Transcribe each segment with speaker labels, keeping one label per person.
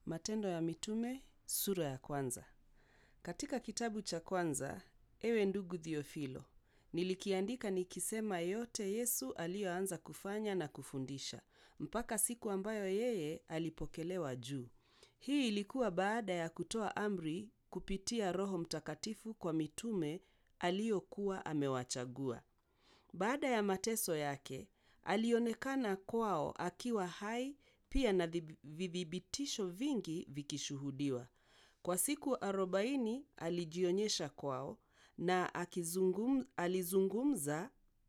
Speaker 1: Matendo ya Mitume sura ya kwanza. Katika kitabu cha kwanza, ewe ndugu Thiofilo, nilikiandika nikisema yote Yesu aliyoanza kufanya na kufundisha, mpaka siku ambayo yeye alipokelewa juu. Hii ilikuwa baada ya kutoa amri kupitia Roho Mtakatifu kwa mitume aliyokuwa amewachagua. Baada ya mateso yake, alionekana kwao akiwa hai pia na vithibitisho vingi vikishuhudiwa. Kwa siku arobaini alijionyesha kwao na akizungum, alizungumza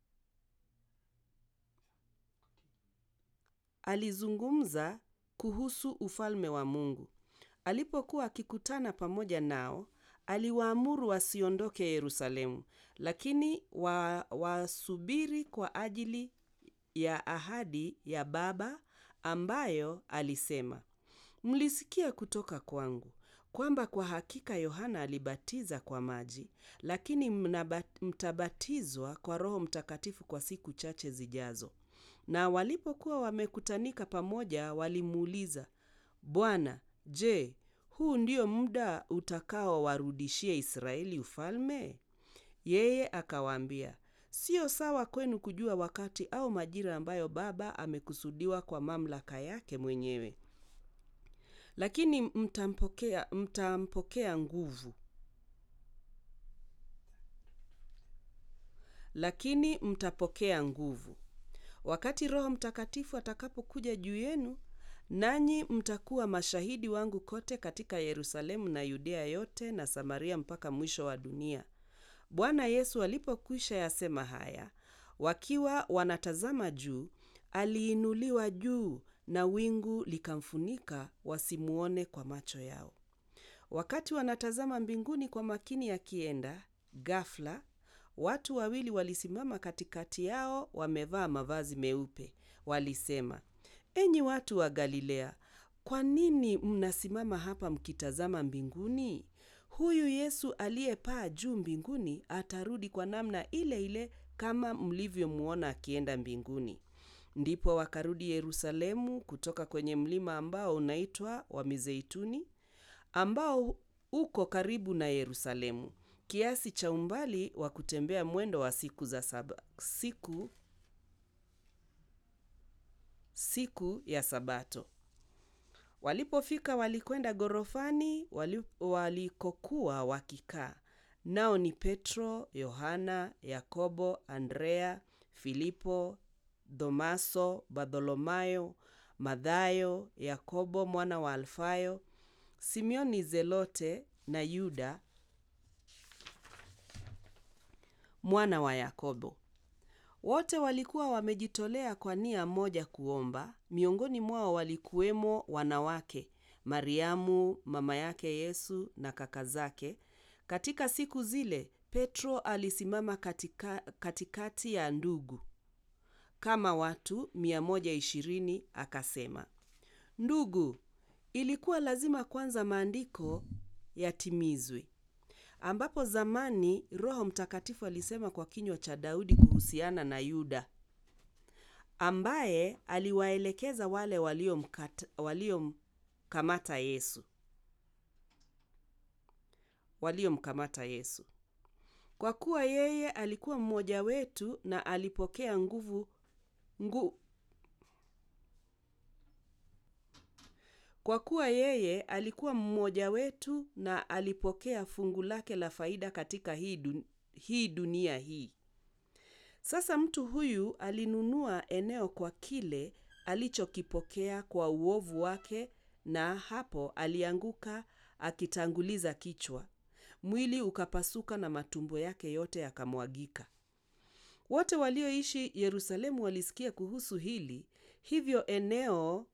Speaker 1: alizungumza kuhusu ufalme wa Mungu. Alipokuwa akikutana pamoja nao, aliwaamuru wasiondoke Yerusalemu, lakini wa, wasubiri kwa ajili ya ahadi ya Baba ambayo alisema, mlisikia kutoka kwangu kwamba kwa hakika Yohana alibatiza kwa maji, lakini mtabatizwa kwa Roho Mtakatifu kwa siku chache zijazo. Na walipokuwa wamekutanika pamoja, walimuuliza, Bwana, je, huu ndio muda utakaowarudishia Israeli ufalme? Yeye akawaambia, sio sawa kwenu kujua wakati au majira ambayo Baba amekusudiwa kwa mamlaka yake mwenyewe. Lakini mtampokea, mtampokea nguvu. Lakini mtapokea nguvu wakati Roho Mtakatifu atakapokuja juu yenu, nanyi mtakuwa mashahidi wangu kote katika Yerusalemu na Yudea yote na Samaria mpaka mwisho wa dunia. Bwana Yesu alipokwisha yasema haya, wakiwa wanatazama juu, aliinuliwa juu na wingu likamfunika wasimuone kwa macho yao. Wakati wanatazama mbinguni kwa makini akienda, ghafla watu wawili walisimama katikati yao, wamevaa mavazi meupe. Walisema, enyi watu wa Galilea, kwa nini mnasimama hapa mkitazama mbinguni? Huyu Yesu aliyepaa juu mbinguni atarudi kwa namna ile ile kama mlivyomwona akienda mbinguni. Ndipo wakarudi Yerusalemu kutoka kwenye mlima ambao unaitwa wa Mizeituni, ambao uko karibu na Yerusalemu, kiasi cha umbali wa kutembea mwendo wa siku za saba, siku siku ya Sabato. Walipofika walikwenda ghorofani wali, walikokuwa wakikaa, nao ni Petro, Yohana, Yakobo, Andrea, Filipo, Thomaso, Bartholomayo, Mathayo, Yakobo mwana wa Alfayo, Simioni Zelote na Yuda mwana wa Yakobo. Wote walikuwa wamejitolea kwa nia moja kuomba. Miongoni mwao walikuwemo wanawake, Mariamu mama yake Yesu na kaka zake. Katika siku zile Petro alisimama katika, katikati ya ndugu kama watu 120 akasema, ndugu, ilikuwa lazima kwanza maandiko yatimizwe ambapo zamani Roho Mtakatifu alisema kwa kinywa cha Daudi kuhusiana na Yuda ambaye aliwaelekeza wale waliomkamata Yesu waliomkamata Yesu, kwa kuwa yeye alikuwa mmoja wetu na alipokea nguvu ngu, kwa kuwa yeye alikuwa mmoja wetu na alipokea fungu lake la faida katika hii, dun, hii dunia hii. Sasa mtu huyu alinunua eneo kwa kile alichokipokea kwa uovu wake, na hapo alianguka akitanguliza kichwa, mwili ukapasuka na matumbo yake yote yakamwagika. Wote walioishi Yerusalemu walisikia kuhusu hili, hivyo eneo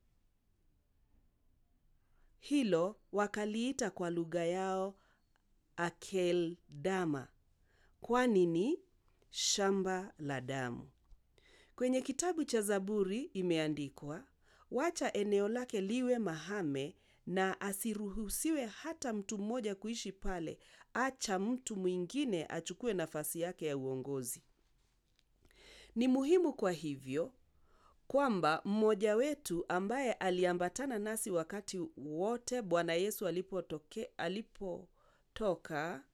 Speaker 1: hilo wakaliita kwa lugha yao Akeldama, kwani ni shamba la damu. Kwenye kitabu cha Zaburi imeandikwa, wacha eneo lake liwe mahame na asiruhusiwe hata mtu mmoja kuishi pale, acha mtu mwingine achukue nafasi yake ya uongozi. Ni muhimu kwa hivyo kwamba mmoja wetu ambaye aliambatana nasi wakati wote Bwana Yesu alipotoke, alipotoka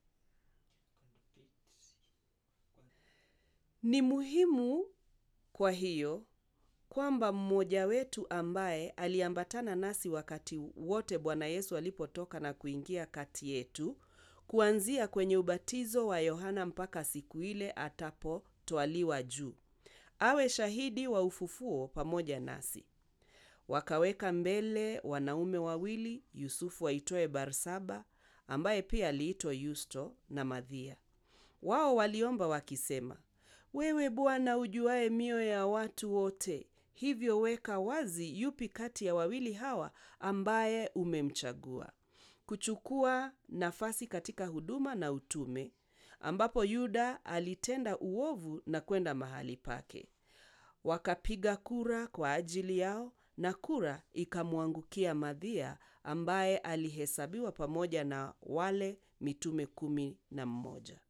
Speaker 1: ni muhimu kwa hiyo kwamba mmoja wetu ambaye aliambatana nasi wakati wote Bwana Yesu alipotoka na kuingia kati yetu, kuanzia kwenye ubatizo wa Yohana mpaka siku ile atapotwaliwa juu, awe shahidi wa ufufuo pamoja nasi. Wakaweka mbele wanaume wawili, Yusufu aitwaye Barsaba, ambaye pia aliitwa Yusto, na Madhia. Wao waliomba wakisema, wewe Bwana ujuaye mioyo ya watu wote, hivyo weka wazi yupi kati ya wawili hawa ambaye umemchagua kuchukua nafasi katika huduma na utume, ambapo Yuda alitenda uovu na kwenda mahali pake. Wakapiga kura kwa ajili yao, na kura ikamwangukia Madhia, ambaye alihesabiwa pamoja na wale mitume kumi na mmoja.